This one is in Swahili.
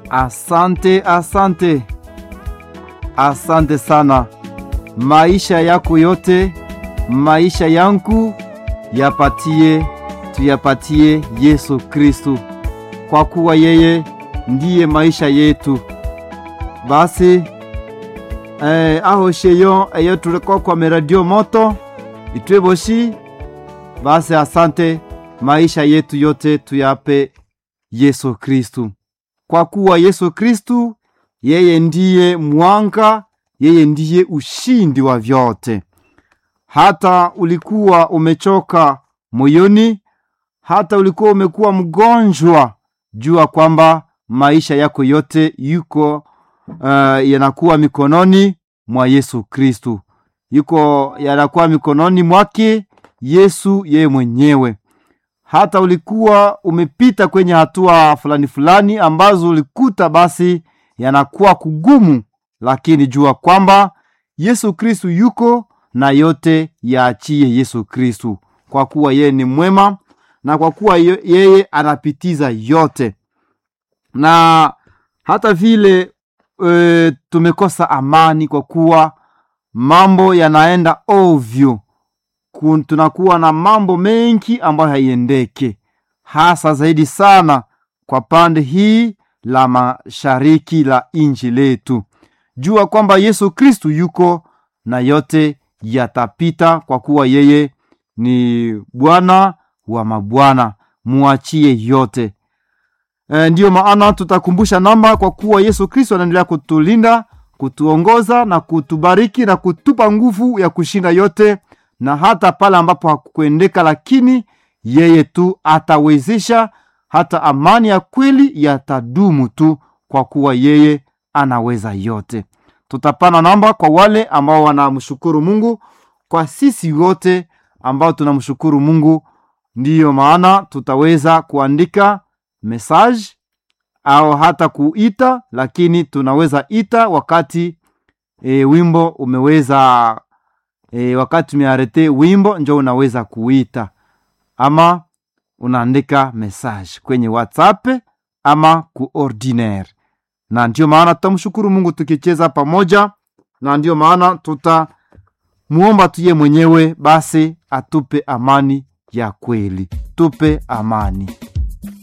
Asante, asante, asante sana. Maisha yako yote, maisha yangu yapatie, tuyapatie Yesu Kristu, kwa kuwa yeye ndiye maisha yetu. Basi eh, aho sheyo eyo tulikuwa kwa meradio moto itweboshi. Basi asante, maisha yetu yote tuyape Yesu Kristu, kwa kuwa Yesu Kristu yeye ndiye mwanga, yeye ndiye ushindi wa vyote. Hata ulikuwa umechoka moyoni, hata ulikuwa umekuwa mgonjwa, jua kwamba maisha yako yote yuko uh, yanakuwa mikononi mwa Yesu Kristu, yuko yanakuwa mikononi mwake Yesu yeye mwenyewe. Hata ulikuwa umepita kwenye hatua fulani fulani ambazo ulikuta basi yanakuwa kugumu, lakini jua kwamba Yesu Kristu yuko na yote yaachie Yesu Kristu, kwa kuwa yeye ni mwema na kwa kuwa yeye anapitiza yote. Na hata vile e, tumekosa amani kwa kuwa mambo yanaenda ovyo, tunakuwa na mambo mengi ambayo haiendeke, hasa zaidi sana kwa pande hii la mashariki la inji letu. Jua kwamba Yesu Kristu yuko na yote yatapita, kwa kuwa yeye ni Bwana wa mabwana, muachie yote. E, ndiyo maana tutakumbusha namba, kwa kuwa Yesu Kristu anaendelea kutulinda, kutuongoza na kutubariki na kutupa nguvu ya kushinda yote, na hata pale ambapo hakukuendeka, lakini yeye tu atawezesha hata amani ya kweli yatadumu tu, kwa kuwa yeye anaweza yote. Tutapana namba kwa wale ambao wanamshukuru Mungu, kwa sisi wote ambao tunamshukuru Mungu. Ndiyo maana tutaweza kuandika message au hata kuita, lakini tunaweza ita wakati e, wimbo umeweza e, wakati umearete wimbo njo unaweza kuita ama unaandika message kwenye WhatsApp ama ku ordinaire, na ndio maana tutamshukuru Mungu tukicheza pamoja, na ndio maana tutamuomba tuye mwenyewe basi atupe amani ya kweli, tupe amani.